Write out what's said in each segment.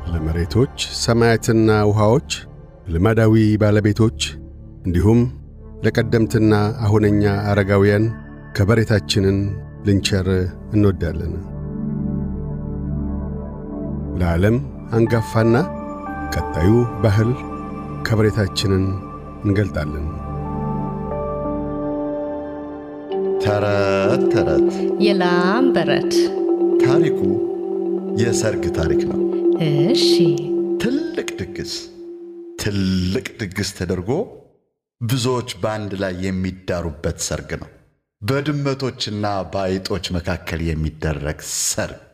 ለመሬቶች ሰማያትና ውሃዎች፣ ልማዳዊ ባለቤቶች እንዲሁም ለቀደምትና አሁነኛ አረጋውያን ከበሬታችንን ልንቸር እንወዳለን። ለዓለም አንጋፋና ቀጣዩ ባህል ከበሬታችንን እንገልጣለን። ተረት ተረት የላም በረት ታሪኩ የሰርግ ታሪክ ነው። እሺ ትልቅ ድግስ ትልቅ ድግስ ተደርጎ ብዙዎች በአንድ ላይ የሚዳሩበት ሰርግ ነው። በድመቶችና በአይጦች መካከል የሚደረግ ሰርግ።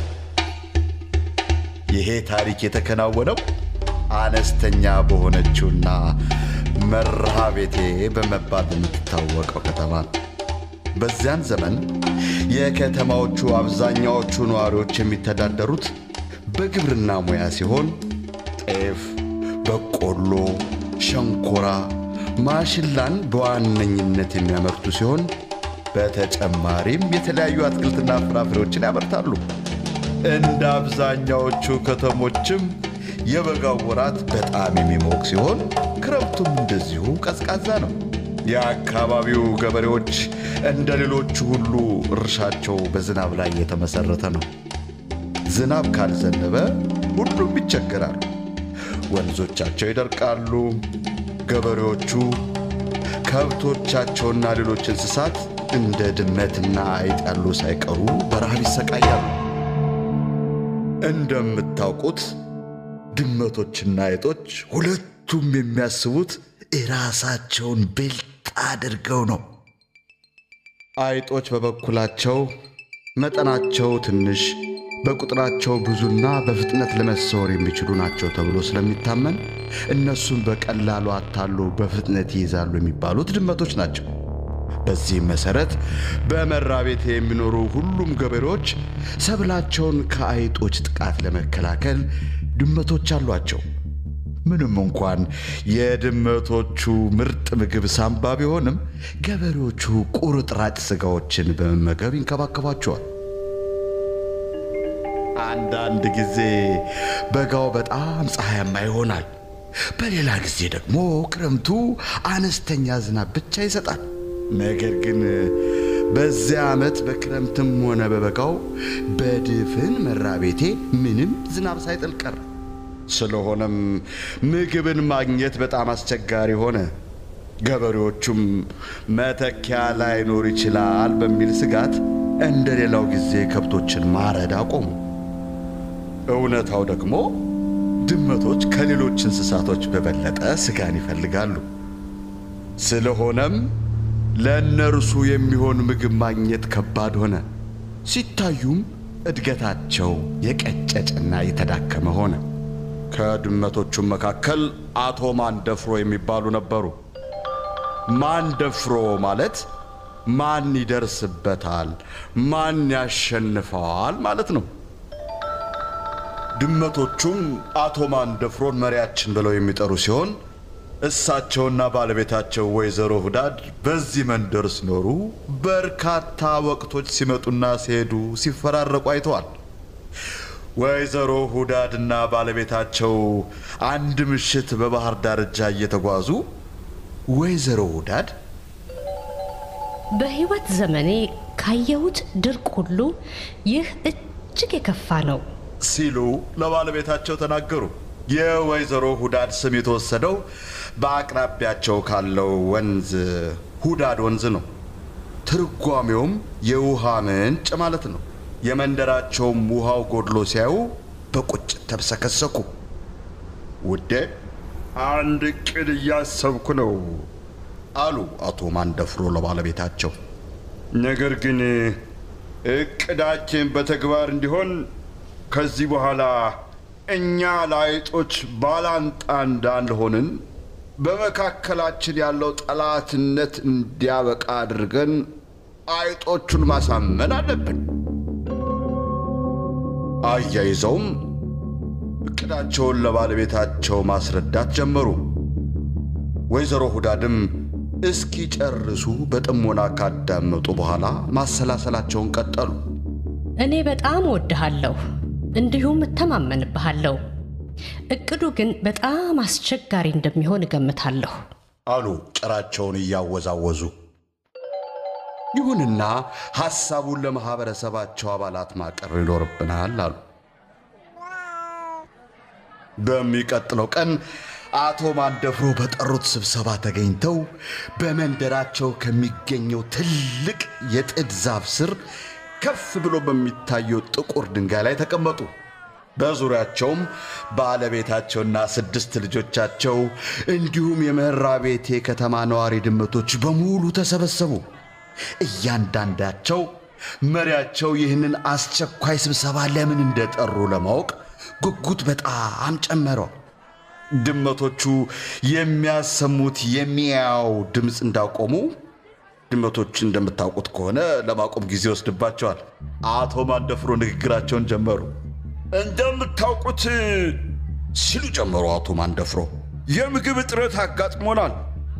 ይሄ ታሪክ የተከናወነው አነስተኛ በሆነችውና መርሃ ቤቴ በመባል በምትታወቀው ከተማ ነው። በዚያን ዘመን የከተማዎቹ አብዛኛዎቹ ነዋሪዎች የሚተዳደሩት በግብርና ሙያ ሲሆን ጤፍ፣ በቆሎ፣ ሸንኮራ፣ ማሽላን በዋነኝነት የሚያመርቱ ሲሆን በተጨማሪም የተለያዩ አትክልትና ፍራፍሬዎችን ያመርታሉ። እንደ አብዛኛዎቹ ከተሞችም የበጋው ወራት በጣም የሚሞቅ ሲሆን ክረምቱም እንደዚሁ ቀዝቃዛ ነው። የአካባቢው ገበሬዎች እንደ ሌሎቹ ሁሉ እርሻቸው በዝናብ ላይ የተመሠረተ ነው። ዝናብ ካልዘነበ ሁሉም ይቸገራሉ። ወንዞቻቸው ይደርቃሉ። ገበሬዎቹ ከብቶቻቸውና ሌሎች እንስሳት እንደ ድመትና አይጥ ያሉ ሳይቀሩ በረሃብ ይሰቃያሉ። እንደምታውቁት ድመቶችና አይጦች ሁለቱም የሚያስቡት የራሳቸውን ብልጥ አድርገው ነው። አይጦች በበኩላቸው መጠናቸው ትንሽ በቁጥራቸው ብዙና በፍጥነት ለመሰወር የሚችሉ ናቸው ተብሎ ስለሚታመን እነሱን በቀላሉ አታሎ በፍጥነት ይይዛሉ የሚባሉት ድመቶች ናቸው። በዚህም መሠረት በመራቤቴ የሚኖሩ ሁሉም ገበሬዎች ሰብላቸውን ከአይጦች ጥቃት ለመከላከል ድመቶች አሏቸው። ምንም እንኳን የድመቶቹ ምርጥ ምግብ ሳምባ ቢሆንም ገበሬዎቹ ቁርጥራጭ ሥጋዎችን በመመገብ ይንከባከቧቸዋል። አንዳንድ ጊዜ በጋው በጣም ፀሐያማ ይሆናል። በሌላ ጊዜ ደግሞ ክረምቱ አነስተኛ ዝናብ ብቻ ይሰጣል። ነገር ግን በዚያ ዓመት በክረምትም ሆነ በበጋው በድፍን መራቤቴ ምንም ዝናብ ሳይጥል ቀረ። ስለሆነም ምግብን ማግኘት በጣም አስቸጋሪ ሆነ። ገበሬዎቹም መተኪያ ላይኖር ይችላል በሚል ስጋት እንደ ሌላው ጊዜ ከብቶችን ማረድ አቆሙ። እውነታው ደግሞ ድመቶች ከሌሎች እንስሳቶች በበለጠ ስጋን ይፈልጋሉ። ስለሆነም ለእነርሱ የሚሆን ምግብ ማግኘት ከባድ ሆነ። ሲታዩም እድገታቸው የቀጨጨና የተዳከመ ሆነ። ከድመቶቹም መካከል አቶ ማንደፍሮ የሚባሉ ነበሩ። ማንደፍሮ ማለት ማን ይደርስበታል፣ ማን ያሸንፈዋል ማለት ነው። ድመቶቹም አቶ ማንደፍሮን መሪያችን ብለው የሚጠሩ ሲሆን እሳቸውና ባለቤታቸው ወይዘሮ ሁዳድ በዚህ መንደር ሲኖሩ በርካታ ወቅቶች ሲመጡና ሲሄዱ ሲፈራረቁ አይተዋል። ወይዘሮ ሁዳድና ባለቤታቸው አንድ ምሽት በባህር ዳርቻ እየተጓዙ ወይዘሮ ሁዳድ በሕይወት ዘመኔ ካየሁት ድርቅ ሁሉ ይህ እጅግ የከፋ ነው ሲሉ ለባለቤታቸው ተናገሩ። የወይዘሮ ሁዳድ ስም የተወሰደው በአቅራቢያቸው ካለው ወንዝ ሁዳድ ወንዝ ነው። ትርጓሜውም የውሃ ምንጭ ማለት ነው። የመንደራቸውም ውሃው ጎድሎ ሲያዩ በቁጭት ተብሰከሰኩ። ውዴ አንድ ዕቅድ እያሰብኩ ነው አሉ አቶ ማንደፍሮ ለባለቤታቸው። ነገር ግን ዕቅዳችን በተግባር እንዲሆን ከዚህ በኋላ እኛ ለአይጦች ባላንጣ እንዳልሆንን በመካከላችን ያለው ጠላትነት እንዲያበቃ አድርገን አይጦቹን ማሳመን አለብን። አያይዘውም እቅዳቸውን ለባለቤታቸው ማስረዳት ጀመሩ። ወይዘሮ ሁዳድም እስኪጨርሱ በጥሞና ካዳመጡ በኋላ ማሰላሰላቸውን ቀጠሉ። እኔ በጣም እወድሃለሁ፣ እንዲሁም እተማመንብሃለሁ። እቅዱ ግን በጣም አስቸጋሪ እንደሚሆን እገምታለሁ። አሉ ጭራቸውን እያወዛወዙ። ይሁንና ሐሳቡን ለማኅበረሰባቸው አባላት ማቅረብ ይኖርብናል አሉ። በሚቀጥለው ቀን አቶ ማንደፍሮ በጠሩት ስብሰባ ተገኝተው በመንደራቸው ከሚገኘው ትልቅ የጥድ ዛፍ ስር ከፍ ብሎ በሚታየው ጥቁር ድንጋይ ላይ ተቀመጡ። በዙሪያቸውም ባለቤታቸውና ስድስት ልጆቻቸው እንዲሁም የመራ ቤቴ ከተማ ነዋሪ ድመቶች በሙሉ ተሰበሰቡ። እያንዳንዳቸው መሪያቸው ይህንን አስቸኳይ ስብሰባ ለምን እንደጠሩ ለማወቅ ጉጉት በጣም ጨመረው። ድመቶቹ የሚያሰሙት የሚያው ድምፅ እንዳቆሙ ድመቶች እንደምታውቁት ከሆነ ለማቆም ጊዜ ይወስድባቸዋል። አቶ ማንደፍሮ ንግግራቸውን ጀመሩ። እንደምታውቁት ሲሉ ጀመሩ አቶ ማንደፍሮ፣ የምግብ እጥረት አጋጥሞናል።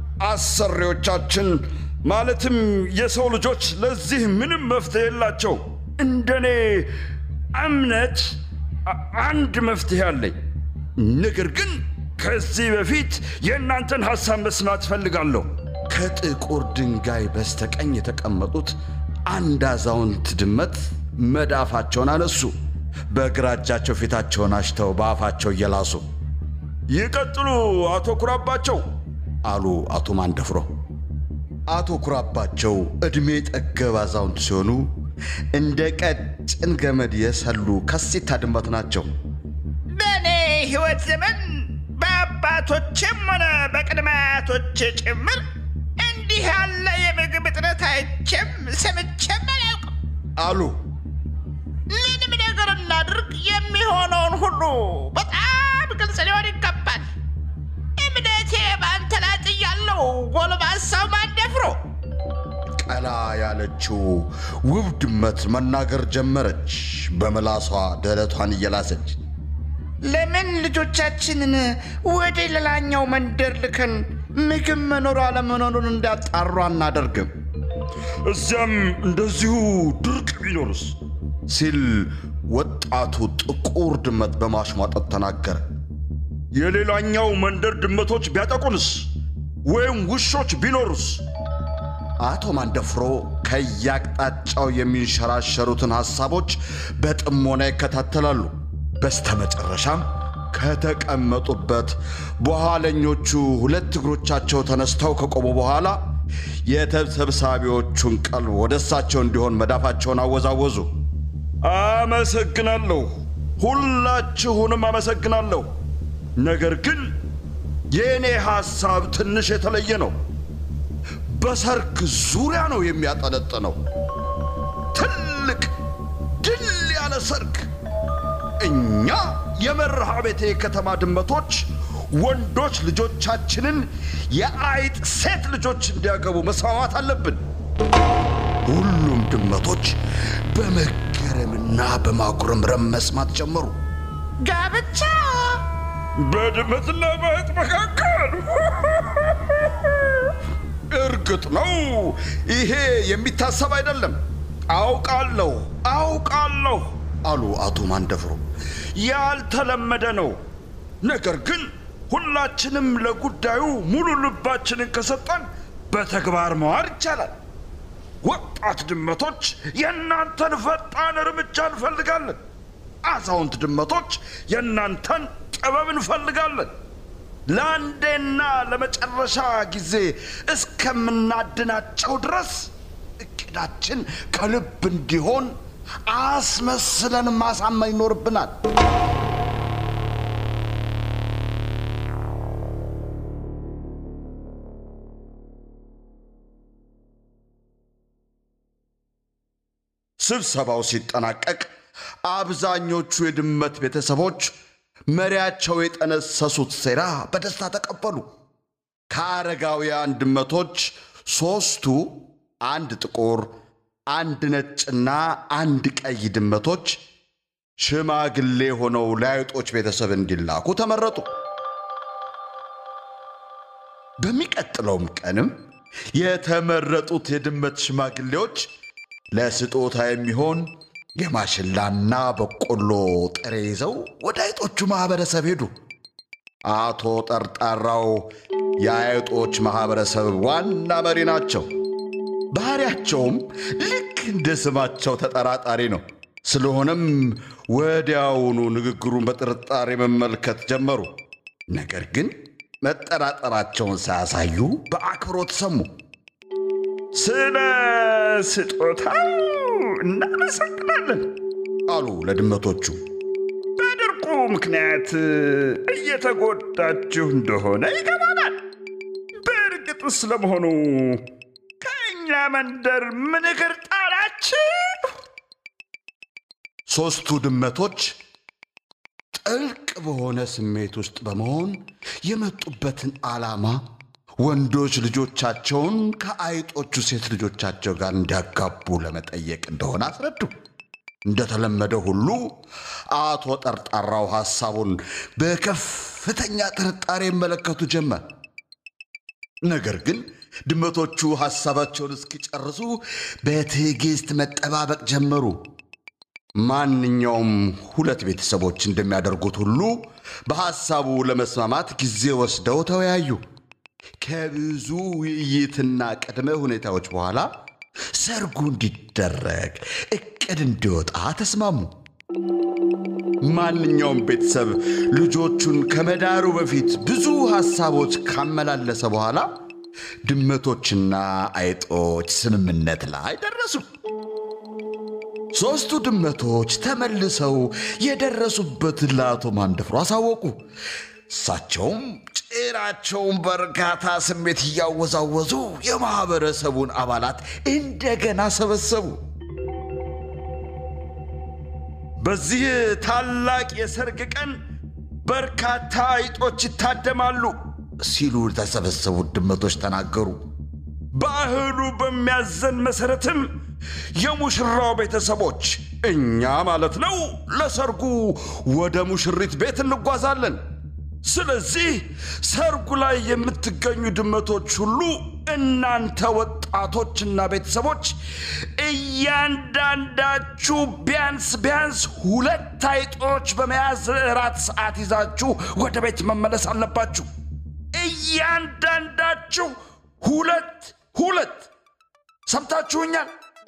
አሰሪዎቻችን ማለትም የሰው ልጆች ለዚህ ምንም መፍትሄ የላቸው። እንደኔ እምነት አ- አንድ መፍትሄ አለኝ። ነገር ግን ከዚህ በፊት የእናንተን ሐሳብ መስማት እፈልጋለሁ። ከጥቁር ድንጋይ በስተቀኝ የተቀመጡት አንድ አዛውንት ድመት መዳፋቸውን አነሱ። በግራ እጃቸው ፊታቸውን አሽተው በአፋቸው እየላሱ ይቀጥሉ አቶ ኩራባቸው አሉ አቶ ማንደፍሮ። አቶ ኩራባቸው ዕድሜ ጠገብ አዛውንት ሲሆኑ እንደ ቀጭን ገመድ የሰሉ ከሲታ ድመት ናቸው። በእኔ ሕይወት ዘመን በአባቶችም ሆነ በቅድመ አያቶቼ ጭምር እንዲህ ያለ የምግብ እጥረት አይቼም ሰምቼም አላውቅም። አሉ ምንም ነገር እናድርግ፣ የሚሆነውን ሁሉ በጣም ግልጽ ሊሆን ይገባል። እምነቴ በአንተ ላይ ጥያለሁ፣ ጎልማሳው ማንደፍሮ። ቀላ ያለችው ውብ ድመት መናገር ጀመረች፣ በምላሷ ደረቷን እየላሰች። ለምን ልጆቻችንን ወደ ሌላኛው መንደር ልከን ምግብ መኖሩ አለመኖሩን እንዳጣሩ አናደርግም? እዚያም እንደዚሁ ድርቅ ቢኖርስ ሲል ወጣቱ ጥቁር ድመት በማሽሟጠጥ ተናገረ። የሌላኛው መንደር ድመቶች ቢያጠቁንስ ወይም ውሾች ቢኖሩስ? አቶ ማንደፍሮ ከየአቅጣጫው የሚንሸራሸሩትን ሐሳቦች በጥሞና ይከታተላሉ። በስተመጨረሻም ከተቀመጡበት በኋለኞቹ ሁለት እግሮቻቸው ተነስተው ከቆሙ በኋላ የተሰብሳቢዎቹን ቀልብ ወደ እሳቸው እንዲሆን መዳፋቸውን አወዛወዙ። አመሰግናለሁ፣ ሁላችሁንም አመሰግናለሁ። ነገር ግን የእኔ ሐሳብ ትንሽ የተለየ ነው። በሰርክ ዙሪያ ነው የሚያጠነጥነው። ትልቅ ድል ያለ ሰርክ። እኛ የመርሃ ቤቴ ከተማ ድመቶች ወንዶች ልጆቻችንን የአይጥ ሴት ልጆች እንዲያገቡ መስማማት አለብን። ሁሉም ድመቶች በመገረምና በማጉረምረም መስማት ጀመሩ። ጋብቻ በድመትና በአይጥ መካከል እርግጥ ነው ይሄ የሚታሰብ አይደለም። አውቃለሁ አውቃለሁ አሉ አቶ ማንደፍሮ። ያልተለመደ ነው። ነገር ግን ሁላችንም ለጉዳዩ ሙሉ ልባችንን ከሰጠን በተግባር መዋል ይቻላል። ወጣት ድመቶች የእናንተን ፈጣን እርምጃ እንፈልጋለን። አዛውንት ድመቶች የእናንተን ጥበብ እንፈልጋለን። ለአንዴና ለመጨረሻ ጊዜ እስከምናድናቸው ድረስ እቅዳችን ከልብ እንዲሆን አስመስለን ማሳመን ይኖርብናል። ስብሰባው ሲጠናቀቅ አብዛኞቹ የድመት ቤተሰቦች መሪያቸው የጠነሰሱት ሴራ በደስታ ተቀበሉ። ከአረጋውያን ድመቶች ሦስቱ አንድ ጥቁር፣ አንድ ነጭና አንድ ቀይ ድመቶች ሽማግሌ ሆነው ለአይጦች ቤተሰብ እንዲላኩ ተመረጡ። በሚቀጥለውም ቀንም የተመረጡት የድመት ሽማግሌዎች ለስጦታ የሚሆን የማሽላና በቆሎ ጥሬ ይዘው ወደ አይጦቹ ማኅበረሰብ ሄዱ። አቶ ጠርጣራው የአይጦች ማኅበረሰብ ዋና መሪ ናቸው። ባሕሪያቸውም ልክ እንደ ስማቸው ተጠራጣሪ ነው። ስለሆነም ወዲያውኑ ንግግሩን በጥርጣሬ መመልከት ጀመሩ። ነገር ግን መጠራጠራቸውን ሳያሳዩ በአክብሮት ሰሙ። ስለ ስጦታው እናመሰግናለን አሉ ለድመቶቹ። በድርቁ ምክንያት እየተጎዳችሁ እንደሆነ ይገባናል። በእርግጥስ ለመሆኑ ከእኛ መንደር ምን እግር ጣላችሁ? ሦስቱ ድመቶች ጥልቅ በሆነ ስሜት ውስጥ በመሆን የመጡበትን ዓላማ ወንዶች ልጆቻቸውን ከአይጦቹ ሴት ልጆቻቸው ጋር እንዲያጋቡ ለመጠየቅ እንደሆነ አስረዱ። እንደተለመደ ሁሉ አቶ ጠርጣራው ሐሳቡን በከፍተኛ ጥርጣሬ ይመለከቱ ጀመር። ነገር ግን ድመቶቹ ሐሳባቸውን እስኪጨርሱ በትዕግሥት መጠባበቅ ጀመሩ። ማንኛውም ሁለት ቤተሰቦች እንደሚያደርጉት ሁሉ በሐሳቡ ለመስማማት ጊዜ ወስደው ተወያዩ። ከብዙ ውይይትና ቅድመ ሁኔታዎች በኋላ ሰርጉ እንዲደረግ እቅድ እንዲወጣ ተስማሙ። ማንኛውም ቤተሰብ ልጆቹን ከመዳሩ በፊት ብዙ ሐሳቦች ካመላለሰ በኋላ ድመቶችና አይጦች ስምምነት ላይ ደረሱ። ሦስቱ ድመቶች ተመልሰው የደረሱበትን ለአቶ ማንደፍሮ አሳወቁ። እሳቸውም ጭራቸውን በእርጋታ ስሜት እያወዛወዙ የማኅበረሰቡን አባላት እንደገና ሰበሰቡ። በዚህ ታላቅ የሰርግ ቀን በርካታ አይጦች ይታደማሉ ሲሉ የተሰበሰቡት ድመቶች ተናገሩ። ባህሉ በሚያዘን መሠረትም የሙሽራው ቤተሰቦች እኛ ማለት ነው ለሰርጉ ወደ ሙሽሪት ቤት እንጓዛለን። ስለዚህ ሰርጉ ላይ የምትገኙ ድመቶች ሁሉ እናንተ ወጣቶችና ቤተሰቦች እያንዳንዳችሁ ቢያንስ ቢያንስ ሁለት አይጦች በመያዝ እራት ሰዓት ይዛችሁ ወደ ቤት መመለስ አለባችሁ። እያንዳንዳችሁ ሁለት ሁለት። ሰምታችሁኛል?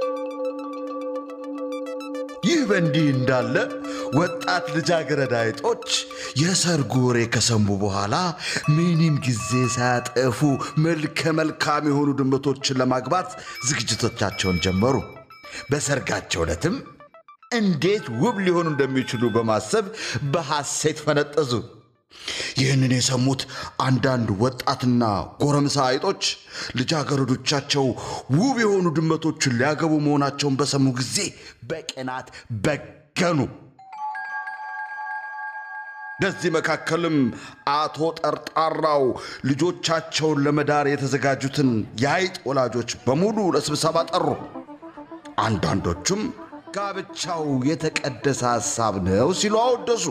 ይህ በእንዲህ እንዳለ ወጣት ልጃገረድ አይጦች የሰርጉ ወሬ ከሰሙ በኋላ ምንም ጊዜ ሳያጠፉ መልከ መልካም የሆኑ ድመቶችን ለማግባት ዝግጅቶቻቸውን ጀመሩ። በሰርጋቸው ዕለትም እንዴት ውብ ሊሆኑ እንደሚችሉ በማሰብ በሐሴት ፈነጠዙ። ይህንን የሰሙት አንዳንድ ወጣትና ጎረምሳ አይጦች ልጃገረዶቻቸው ውብ የሆኑ ድመቶችን ሊያገቡ መሆናቸውን በሰሙ ጊዜ በቅናት በገኑ። በዚህ መካከልም አቶ ጠርጣራው ልጆቻቸውን ለመዳር የተዘጋጁትን የአይጥ ወላጆች በሙሉ ለስብሰባ ጠሩ። አንዳንዶቹም ጋብቻው የተቀደሰ ሐሳብ ነው ሲሉ አወደሱ።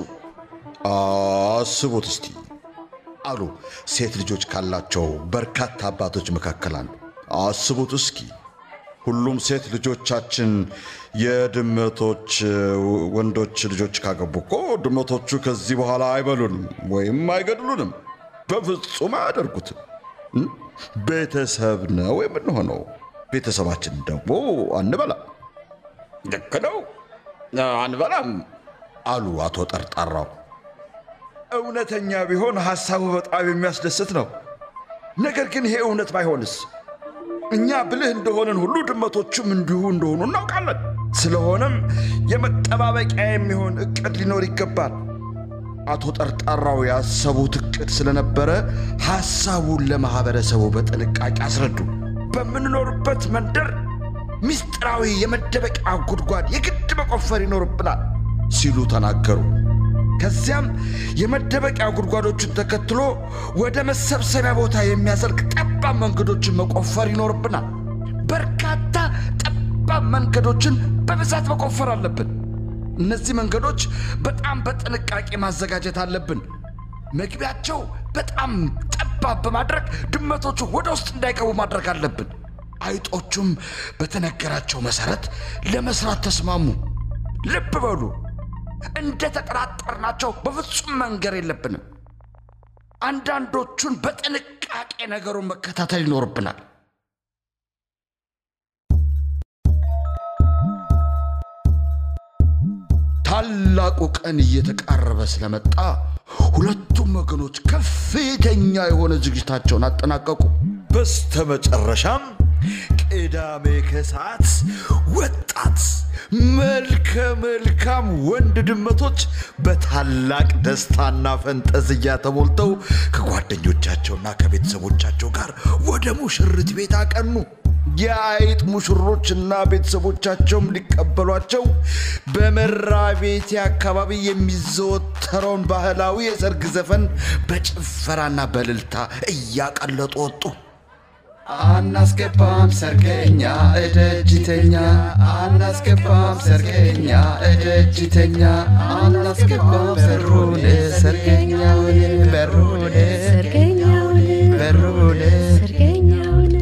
አስቡት እስቲ አሉ ሴት ልጆች ካላቸው በርካታ አባቶች መካከል አንዱ። አስቡት እስኪ ሁሉም ሴት ልጆቻችን የድመቶች ወንዶች ልጆች ካገቡ እኮ ድመቶቹ ከዚህ በኋላ አይበሉንም ወይም አይገድሉንም። በፍጹም አያደርጉትም። እም? ቤተሰብ ነው የምንሆነው። ቤተሰባችን ደግሞ አንበላም። ልክ ነው፣ አንበላም። አሉ አቶ ጠርጣራው። እውነተኛ ቢሆን ሐሳቡ በጣም የሚያስደስት ነው። ነገር ግን ይሄ እውነት ባይሆንስ? እኛ ብልህ እንደሆንን ሁሉ ድመቶቹም እንዲሁ እንደሆኑ እናውቃለን። ስለሆነም የመጠባበቂያ የሚሆን እቅድ ሊኖር ይገባል። አቶ ጠርጣራው ያሰቡት እቅድ ስለነበረ ሐሳቡን ለማኅበረሰቡ በጥንቃቄ አስረዱ። በምንኖርበት መንደር ምስጢራዊ የመደበቂያ ጉድጓድ የግድ መቆፈር ይኖርብናል ሲሉ ተናገሩ። ከዚያም የመደበቂያ ጉድጓዶችን ተከትሎ ወደ መሰብሰቢያ ቦታ የሚያዘልቅ ጠባብ መንገዶችን መቆፈር ይኖርብናል። በርካታ ጠባብ መንገዶችን በብዛት መቆፈር አለብን። እነዚህ መንገዶች በጣም በጥንቃቄ ማዘጋጀት አለብን። መግቢያቸው በጣም ጠባብ በማድረግ ድመቶቹ ወደ ውስጥ እንዳይገቡ ማድረግ አለብን። አይጦቹም በተነገራቸው መሠረት ለመሥራት ተስማሙ። ልብ በሉ፣ እንደ ተጠራጠርናቸው በፍጹም መንገር የለብንም። አንዳንዶቹን በጥንቃቄ ነገሩን መከታተል ይኖርብናል። ታላቁ ቀን እየተቃረበ ስለመጣ ሁለቱም ወገኖች ከፍተኛ የሆነ ዝግጅታቸውን አጠናቀቁ። በስተመጨረሻም ቅዳሜ ከሰዓት ወጣት መልከ መልካም ወንድ ድመቶች በታላቅ ደስታና ፈንጠዝያ ተሞልተው ከጓደኞቻቸውና ከቤተሰቦቻቸው ጋር ወደ ሙሽሪት ቤት አቀኑ። የአይጥ ሙሽሮችና ቤተሰቦቻቸውም ሊቀበሏቸው በመራ ቤቴ አካባቢ የሚዘወተረውን ባህላዊ የሰርግ ዘፈን በጭፈራና በእልልታ እያቀለጡ ወጡ። አናስገባም ሰርገኛ እደጅተኛ አናስገባም ሰርገኛ እደጅተኛ አናስገባም በሩን ሰርገኛውን በሩን ሰርገኛውን በሩን ሰርገኛውን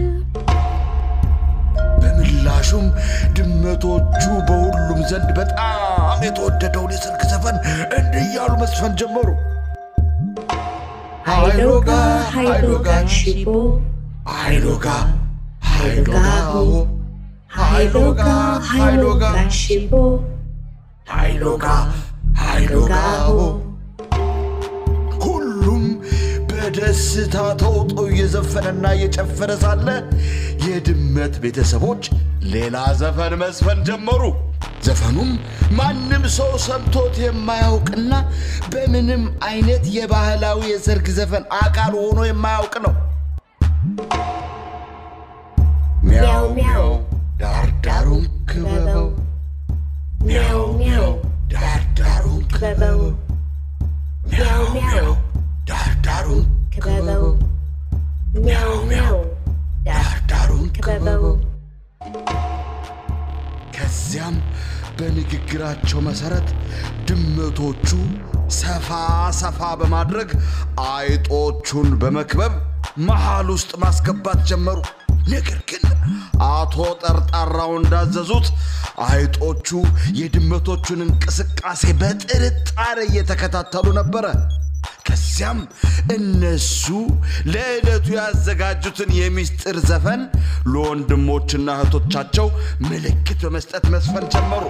በምላሹም ድመቶቹ በሁሉም ዘንድ በጣም የተወደደውን የሰርግ ዘፈን እንዲህ እያሉ መስፈን ጀመሩ። ሃይሎጋ ሃይሎጋ ሽቦ አይሎጋ ሃይሎጋ ሃይሎጋ ሃይሎጋ ሽቦ አይሎጋ አይሎጋ ሁሉም በደስታ ተውጦ እየዘፈነና እየጨፈረ ሳለ የድመት ቤተሰቦች ሌላ ዘፈን መስፈን ጀመሩ። ዘፈኑም ማንም ሰው ሰምቶት የማያውቅና በምንም አይነት የባህላዊ የሰርግ ዘፈን አካል ሆኖ የማያውቅ ነው። ሚያው ሚያው ዳርዳሩን ክበበው ሚያው ሚያው ዳርዳሩን ክበበው ሚያው ሚያው ዳርዳሩን ክበበው ሚያው ሚያው ዳርዳሩን ክበበው ከዚያም በንግግራቸው መሰረት ድመቶቹ ሰፋ ሰፋ በማድረግ አይጦቹን በመክበብ መሃል ውስጥ ማስገባት ጀመሩ። ነገር ግን አቶ ጠርጣራው እንዳዘዙት አይጦቹ የድመቶቹን እንቅስቃሴ በጥርጣሬ እየተከታተሉ ነበረ። ከዚያም እነሱ ለዕለቱ ያዘጋጁትን የሚስጥር ዘፈን ለወንድሞችና እህቶቻቸው ምልክት በመስጠት መስፈን ጀመሩ።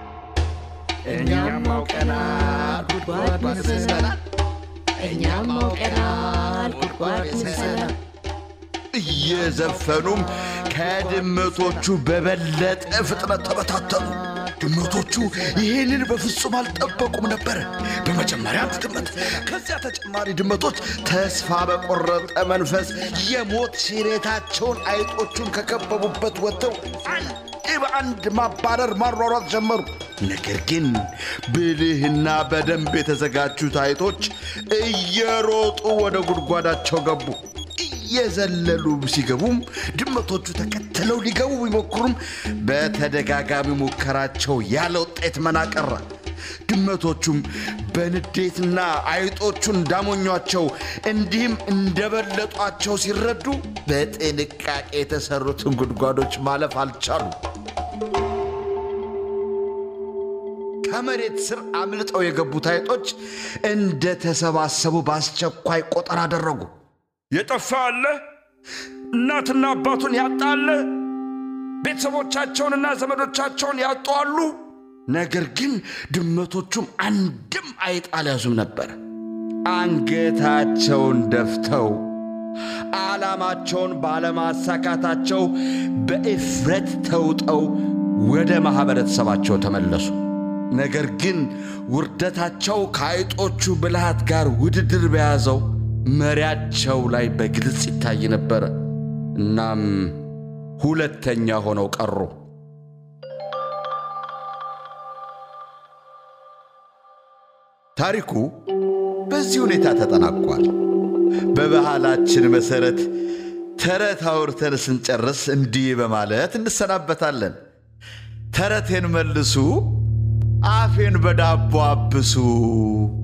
እኛም አውቀናል ጉድጓድ መስለናል እኛም አውቀናል ጉድጓድ መስለናል እየዘፈኑም ከድመቶቹ በበለጠ ፍጥነት ተበታተኑ። ድመቶቹ ይህንን በፍጹም አልጠበቁም ነበር። በመጀመሪያ አንድ ድመት፣ ከዚያ ተጨማሪ ድመቶች ተስፋ በቆረጠ መንፈስ የሞት ሽሬታቸውን አይጦቹን ከከበቡበት ወጥተው አንድ በአንድ ማባረር ማሯሯጥ ጀመሩ። ነገር ግን ብልህና በደንብ የተዘጋጁት አይጦች እየሮጡ ወደ ጉድጓዳቸው ገቡ። እየዘለሉ ሲገቡም ድመቶቹ ተከትለው ሊገቡ ቢሞክሩም በተደጋጋሚ ሙከራቸው ያለ ውጤት መና ቀረ። ድመቶቹም በንዴትና አይጦቹን እንዳሞኟቸው እንዲህም እንደበለጧቸው ሲረዱ በጥንቃቄ የተሰሩትን ጉድጓዶች ማለፍ አልቻሉ። ከመሬት ስር አምልጠው የገቡት አይጦች እንደተሰባሰቡ በአስቸኳይ ቆጠራ አደረጉ። የጠፋ አለ? እናትና አባቱን ያጣ አለ? ቤተሰቦቻቸውንና ዘመዶቻቸውን ያጡ አሉ? ነገር ግን ድመቶቹም አንድም አይጥ አልያዙም ነበር። አንገታቸውን ደፍተው ዓላማቸውን ባለማሳካታቸው በእፍረት ተውጠው ወደ ማኅበረተሰባቸው ተመለሱ። ነገር ግን ውርደታቸው ከአይጦቹ ብልሃት ጋር ውድድር በያዘው መሪያቸው ላይ በግልጽ ይታይ ነበረ። እናም ሁለተኛ ሆነው ቀሩ። ታሪኩ በዚህ ሁኔታ ተጠናቋል። በባህላችን መሠረት ተረት አውርተን ስንጨርስ እንዲህ በማለት እንሰናበታለን። ተረቴን መልሱ፣ አፌን በዳቦ አብሱ